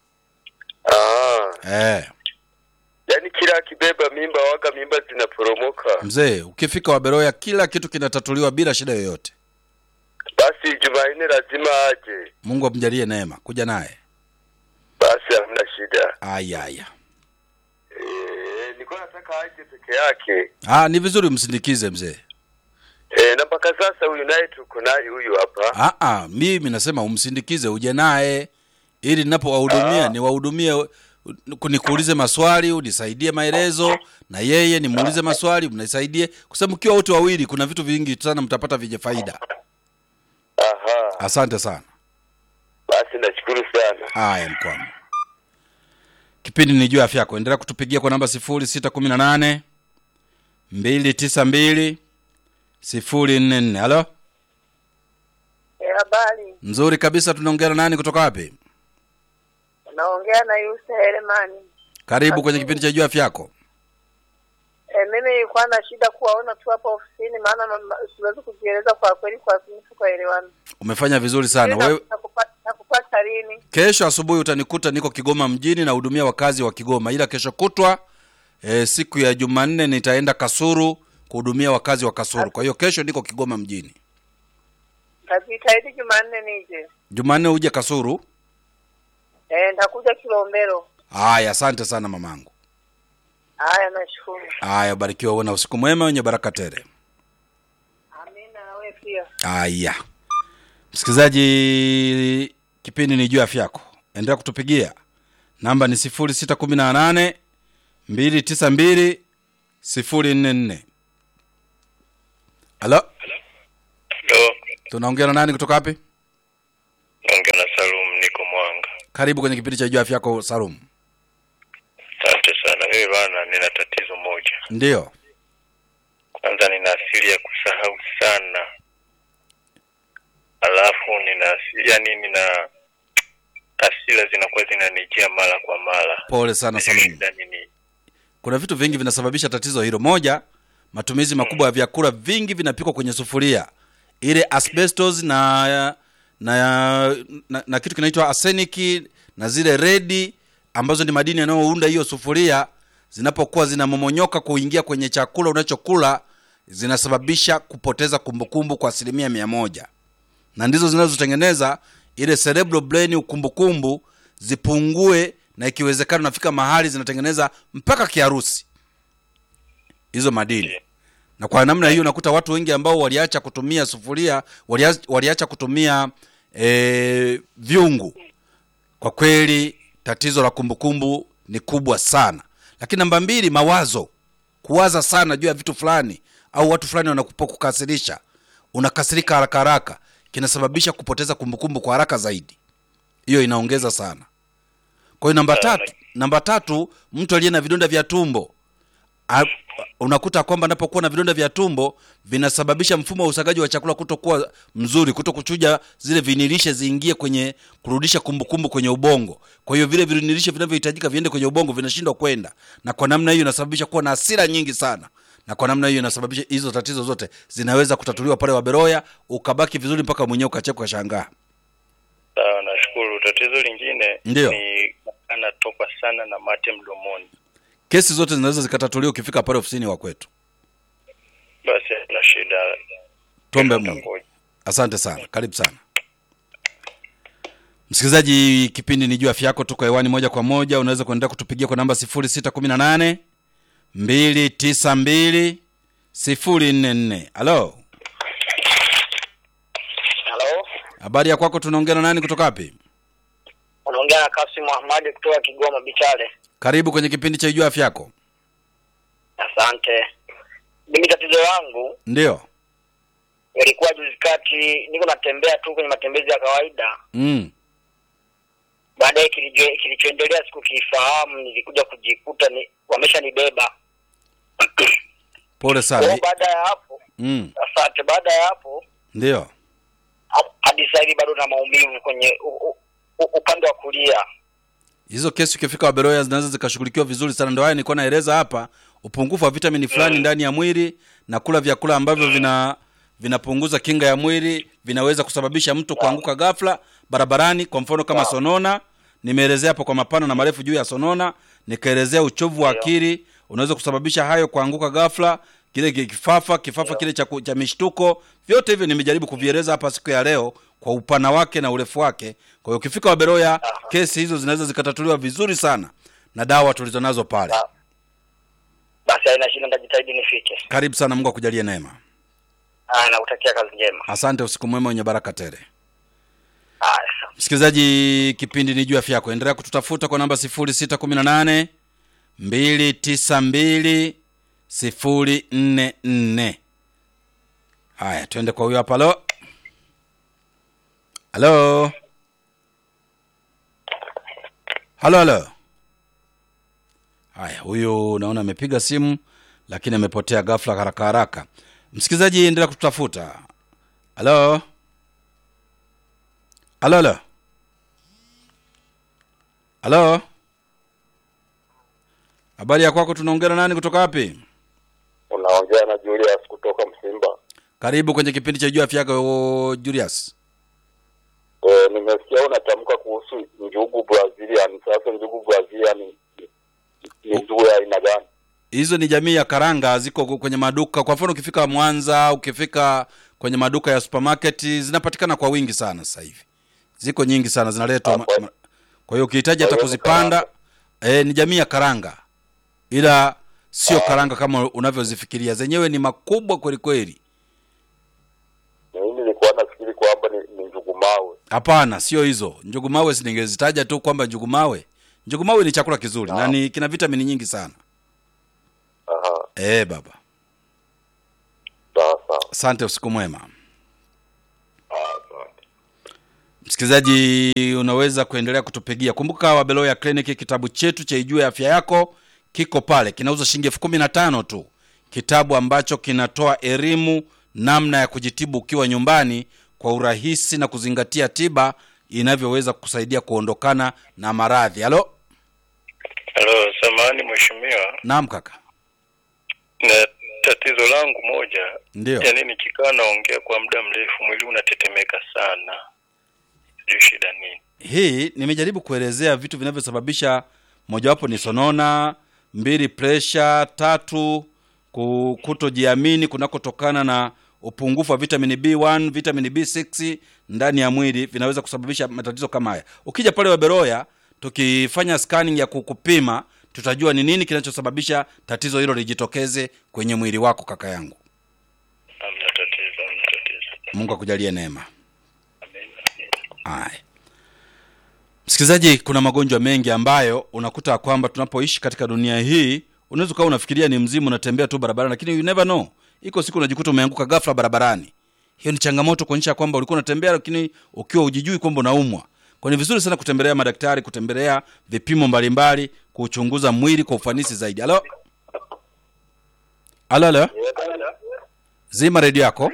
S2: Ah,
S1: eh.
S2: yaani kila akibeba mimba waga mimba zinaporomoka.
S1: mzee ukifika waberoya kila kitu kinatatuliwa bila shida yoyote
S2: Basi Jumanne lazima aje.
S1: mungu amjalie neema kuja naye
S2: Basi hamna shida.
S1: ayaya
S2: Eh, nilikuwa nataka aje peke yake.
S1: ah, ni vizuri msindikize mzee
S2: Eh, na mpaka sasa huyu naye tuko naye huyu hapa.
S1: ah, ah, mimi nasema umsindikize uje naye ili ninapowahudumia
S2: Ah.
S1: niwahudumie nikuulize maswali unisaidie maelezo na yeye nimuulize maswali mnisaidie kwa sababu mkiwa wote wawili kuna vitu vingi sana mtapata vyenye faida
S2: Aha.
S1: asante sana
S2: Basi nashukuru sana.
S1: haya mkwama kipindi ni juu ya afya yako endelea kutupigia kwa namba sifuri sita kumi na nane mbili tisa mbili sifuri nne nne halo
S3: Eh, Habari,
S1: nzuri kabisa tunaongea na nani kutoka wapi
S3: naongea na Yusa Heremani.
S1: karibu kwenye kipindi cha juu ya afya yako
S3: Eh, mimi nilikuwa na shida kuwaona tu hapa ofisini, maana mama- siwezi kujieleza kwa kweli, kwa sinifu kwa elewano.
S1: umefanya vizuri sana wewe
S3: Nakupata lini?
S1: kesho asubuhi utanikuta niko kigoma mjini nahudumia wakazi wa kigoma ila kesho kutwa e, siku ya jumanne nitaenda kasuru kuhudumia wakazi wa kasuru kwa hiyo kesho niko kigoma mjini
S3: Najitahidi Jumanne nije.
S1: jumanne uje kasuru
S3: Eh, nitakuja Kilombero.
S1: haya asante sana mamangu
S3: Haya, nashukuru.
S1: haya barikiwa uwe na usiku mwema wenye baraka tele
S3: Amina, na wewe pia.
S1: haya msikilizaji kipindi ni juu ya afya yako endelea kutupigia namba ni sifuri sita kumi na nane mbili tisa mbili sifuri nne nne halo
S4: Ndo
S1: tunaongea na nani kutoka wapi
S4: naongea na Salum, niko Mwanga.
S1: karibu kwenye kipindi cha juu ya afya yako salum
S4: Asante sana. Mimi bana, nina tatizo moja.
S1: ndiyo
S4: Kwanza nina asili ya kusahau sana, alafu nina asi- yani nina hasira zinakuwa zinanijia mara kwa mara.
S1: pole sana salum
S4: Shida ni nini?
S1: kuna vitu vingi vinasababisha tatizo hilo moja matumizi makubwa ya vyakula vingi vinapikwa kwenye sufuria ile asbestos na na, na, na kitu kinaitwa arsenic na zile redi ambazo ni madini yanayounda hiyo sufuria zinapokuwa zinamomonyoka kuingia kwenye chakula unachokula zinasababisha kupoteza kumbukumbu kwa asilimia mia moja na ndizo zinazotengeneza ile cerebral brain ukumbukumbu zipungue na ikiwezekana unafika mahali zinatengeneza mpaka kiharusi hizo madini na kwa namna hiyo unakuta watu wengi ambao waliacha kutumia sufuria waliacha, waliacha kutumia e, vyungu kwa kweli tatizo la kumbukumbu ni kubwa sana lakini namba mbili mawazo kuwaza sana juu ya vitu fulani au watu fulani wanapokukasirisha unakasirika haraka haraka kinasababisha kupoteza kumbukumbu kwa haraka zaidi hiyo inaongeza sana kwa hiyo namba
S4: Sana.
S1: tatu namba tatu mtu aliye na vidonda vya tumbo A, unakuta kwamba anapokuwa na vidonda vya tumbo vinasababisha mfumo wa usagaji wa chakula kutokuwa mzuri kuto kuchuja zile vinilishe ziingie kwenye kurudisha kumbukumbu kwenye ubongo kwa hiyo vile vinilishe vinavyohitajika viende kwenye ubongo vinashindwa kwenda na kwa namna hiyo inasababisha kuwa na hasira nyingi sana na kwa namna hiyo inasababisha hizo tatizo zote zinaweza kutatuliwa pale waberoya ukabaki vizuri mpaka mwenyewe ukacheka ukashangaa
S4: Sawa, nashukuru. Tatizo lingine
S1: Ndiyo.
S4: ni anatoka sana na mate mdomoni.
S1: kesi zote zinaweza zikatatuliwa ukifika pale ofisini wa kwetu
S4: Basi na shida.
S1: tuombe mungu
S4: Nitangoja.
S1: asante sana karibu sana msikilizaji kipindi ni juu afya yako tuko hewani moja kwa moja unaweza kuendelea kutupigia kwa namba 618 292 044 halo
S5: Halo,
S1: habari ya kwako tunaongea na nani kutoka wapi
S5: unaongea na Kasim Ahmadi kutoka Kigoma Bichale.
S1: karibu kwenye kipindi cha juu afya yako
S5: Asante. Mimi tatizo langu
S1: ndio
S5: ilikuwa juzi kati, niko natembea tu kwenye matembezi ya kawaida,
S1: mm.
S5: baadaye kilicho- kilichoendelea sikukifahamu, nilikuja kujikuta ni wameshanibeba.
S1: pole
S5: Kwa
S1: sana
S5: hiyo baada ya hapo,
S1: mm.
S5: asante, baada ya hapo
S1: ndio
S5: ha- hadi sasa hivi bado na maumivu kwenye u, u, u, upande wa kulia.
S1: hizo kesi ukifika waberoya zinaweza zikashughulikiwa vizuri sana ndio haya nilikuwa naeleza hapa upungufu wa vitamini fulani ndani ya mwili na kula vyakula ambavyo vina vinapunguza kinga ya mwili vinaweza kusababisha mtu kuanguka ghafla barabarani kwa mfano kama sonona nimeelezea hapo kwa mapana na marefu juu ya sonona nikaelezea uchovu wa akili unaweza kusababisha hayo kuanguka ghafla kile ki- kifafa kifafa kile cha, ku- cha mishtuko vyote hivyo nimejaribu kuvieleza hapa siku ya leo kwa upana wake na urefu wake kwa hiyo ukifika waberoya kesi hizo zinaweza zikatatuliwa vizuri sana na dawa tulizonazo pale
S5: Ah. basi haina shida nitajitahidi nifike
S1: karibu sana mungu akujalie neema
S5: ah nakutakia kazi njema
S1: asante usiku mwema wenye baraka tele
S5: ah sawa.
S1: msikilizaji kipindi ni juu afya yako endelea kututafuta kwa namba 618 292 044 haya twende kwa huyo hapa halo halo halo halo haya huyu naona amepiga simu lakini amepotea ghafla haraka haraka msikilizaji endelea kututafuta halo halo halo halo habari ya kwako tunaongea na nani kutoka wapi
S2: Unaongea na Julius kutoka Msimba.
S1: karibu kwenye kipindi cha juu afya yako julius
S2: E, nimesikia unatamka kuhusu njugu Brazilian. Sasa njugu Brazilian ni- ni njugu ya aina gani?
S1: hizo ni jamii ya karanga ziko kwenye maduka kwa mfano ukifika mwanza ukifika kwenye maduka ya supermarket zinapatikana kwa wingi sana sasa hivi ziko nyingi sana zinaletwa ma-
S2: Hapo.
S1: ma- kwa hiyo ukihitaji hata
S2: Kwa hiyo ni
S1: kuzipanda e, ni jamii ya karanga ila sio karanga kama unavyozifikiria zenyewe ni makubwa kweli kweli
S2: Mimi nilikuwa nafikiri kwamba ni, ni njugu mawe.
S1: hapana sio hizo njugu mawe siningezitaja tu kwamba njugu mawe njugu mawe ni chakula kizuri na ni kina vitamini nyingi sana
S2: Aha,
S1: e, baba
S2: sawa sawa.
S1: asante usiku mwema
S2: Ah, asante.
S1: msikilizaji unaweza kuendelea kutupigia kumbuka wabeloya clinic kitabu chetu cha ijue afya yako kiko pale kinauza shilingi elfu kumi na tano tu kitabu ambacho kinatoa elimu namna ya kujitibu ukiwa nyumbani kwa urahisi na kuzingatia tiba inavyoweza kusaidia kuondokana na maradhi halo
S4: halo samahani mheshimiwa
S1: naam kaka
S4: na tatizo langu moja
S1: ndio
S4: yaani nikikaa naongea kwa muda mrefu mwili unatetemeka sana sijui shida nini
S1: hii nimejaribu kuelezea vitu vinavyosababisha mojawapo ni sonona mbili presha tatu ku- kutojiamini kunakotokana na upungufu wa vitamini b1 vitamini b6 ndani ya mwili vinaweza kusababisha matatizo kama haya ukija pale waberoya tukifanya scanning ya kukupima tutajua ni nini kinachosababisha tatizo hilo lijitokeze kwenye mwili wako kaka yangu
S4: hamna tatizo hamna tatizo
S1: mungu akujalie neema
S4: Amen.
S1: Haya. Msikilizaji, kuna magonjwa mengi ambayo unakuta kwamba tunapoishi katika dunia hii, unaweza ukawa unafikiria ni mzimu, unatembea tu barabarani, lakini you never know, iko siku unajikuta umeanguka ghafla barabarani. Hiyo ni changamoto kuonyesha kwamba ulikuwa unatembea, lakini ukiwa ujijui kwamba unaumwa. Kwa ni vizuri sana kutembelea madaktari, kutembelea vipimo mbalimbali, kuchunguza mwili kwa ufanisi zaidi. Halo, halo, halo, zima redio yako.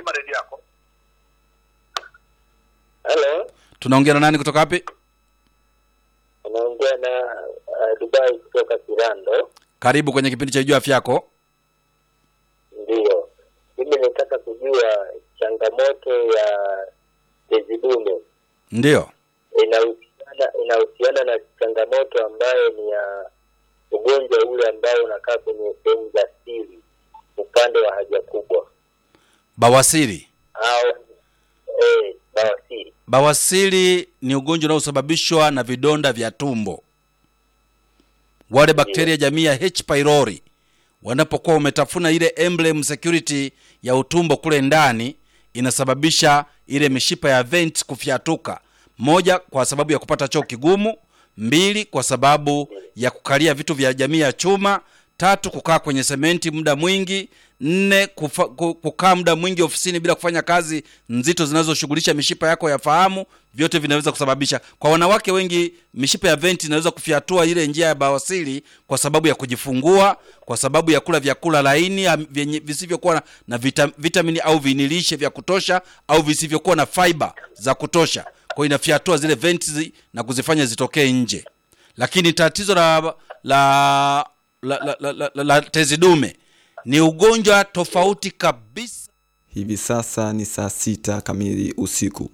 S2: Hello,
S1: Tunaongea na nani kutoka wapi?
S2: unaongea na uh, Dubai kutoka Kirando.
S1: Karibu kwenye kipindi cha Jua Afya Yako.
S2: Ndiyo, mimi nataka kujua changamoto ya tezi dume
S1: Ndio.
S2: inahusiana inahusiana na changamoto ambayo ni ya ugonjwa ule ambao unakaa kwenye sehemu za siri upande wa haja kubwa
S1: Bawasiri.
S2: au eh, bawasiri.
S1: Bawasiri ni ugonjwa unaosababishwa na vidonda vya tumbo. Wale bakteria jamii ya H pylori wanapokuwa umetafuna ile emblem security ya utumbo kule ndani, inasababisha ile mishipa ya vent kufyatuka. Moja, kwa sababu ya kupata choo kigumu. Mbili, kwa sababu ya kukalia vitu vya jamii ya chuma. Tatu, kukaa kwenye sementi muda mwingi. Nne, kufa, ku- kukaa muda mwingi ofisini bila kufanya kazi nzito zinazoshughulisha mishipa yako ya fahamu. Vyote vinaweza kusababisha. Kwa wanawake wengi, mishipa ya venti inaweza kufyatua ile njia ya bawasiri kwa sababu ya kujifungua, kwa sababu ya kula vyakula laini am- vyenye visivyokuwa na, na vita, vitamini au vinilishe vya kutosha au visivyokuwa na fiber za kutosha. Kwa hiyo inafyatua zile venti zi- na kuzifanya zitokee nje lakini tatizo la la la, la, la, la, la, la tezi dume ni ugonjwa tofauti kabisa
S6: Hivi sasa ni saa sita kamili usiku.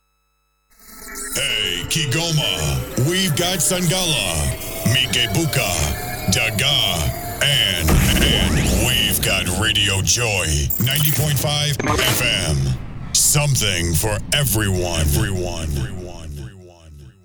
S7: Hey, Kigoma, we've got Sangala, Mikebuka, Daga, and, and we've got Radio Joy, 90.5 FM. Something for everyone. Everyone. Everyone. Everyone.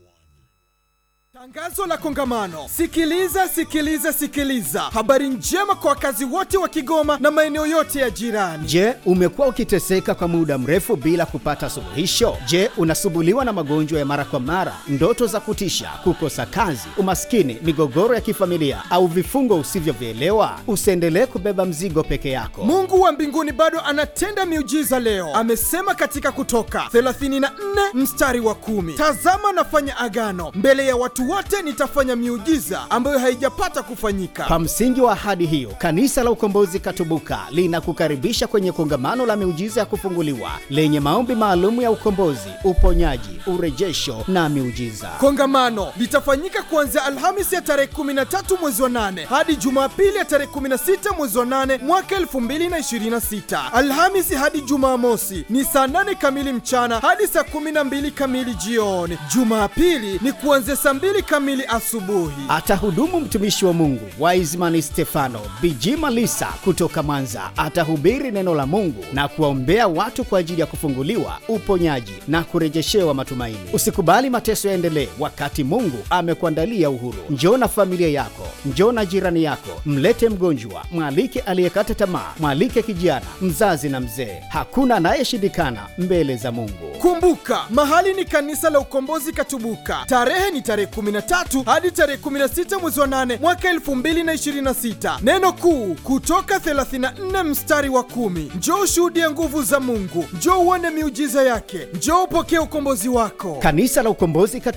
S8: Tangazo la kongamano. Sikiliza, sikiliza, sikiliza. Habari njema kwa wakazi wote wa Kigoma na maeneo yote ya jirani.
S9: Je, umekuwa ukiteseka kwa muda mrefu bila kupata suluhisho? Je, unasumbuliwa na magonjwa ya mara kwa mara, ndoto za kutisha, kukosa kazi, umaskini, migogoro ya kifamilia au vifungo usivyovielewa? Usiendelee kubeba mzigo peke yako.
S8: Mungu wa mbinguni bado anatenda miujiza leo. Amesema katika Kutoka 34 mstari wa kumi, tazama nafanya agano mbele ya watu wote, nitafanya miujiza ambayo haijapata kufanyika.
S9: Kwa msingi wa ahadi hiyo, Kanisa la Ukombozi Katubuka linakukaribisha kwenye kongamano la miujiza ya kufunguliwa lenye maombi maalum ya ukombozi, uponyaji, urejesho na miujiza.
S8: Kongamano litafanyika kuanzia Alhamisi ya tarehe 13 mwezi wa 8 hadi Jumapili ya tarehe 16 mwezi wa 8 mwaka 2026. Alhamisi hadi Jumamosi ni saa 8 kamili mchana hadi saa 12 kamili jioni. Jumapili ni kuanzia saa 2 kamili asubuhi.
S9: Atahudumu mtumishi wa Mungu Wiseman Stefano Bijima Lisa kutoka Mwanza. Atahubiri neno la Mungu na kuwaombea watu kwa ajili ya kufunguliwa, uponyaji na kurejeshewa matumaini. Usikubali mateso yaendelee wakati Mungu amekuandalia uhuru. Njoo na familia yako, njoo na jirani yako, mlete mgonjwa, mwalike aliyekata tamaa, mwalike kijana, mzazi na mzee. Hakuna anayeshindikana mbele za Mungu.
S8: Kumbuka, mahali ni kanisa la Ukombozi Katubuka. Tarehe ni tarehe 13 hadi tarehe 16 mwezi wa 8 mwaka 2026. Neno kuu kutoka 34 mstari wa kumi. Njoo ushuhudie nguvu za Mungu, njoo uone miujiza yake, njoo upokee ukombozi wako.
S9: Kanisa la Ukombozi Katubuka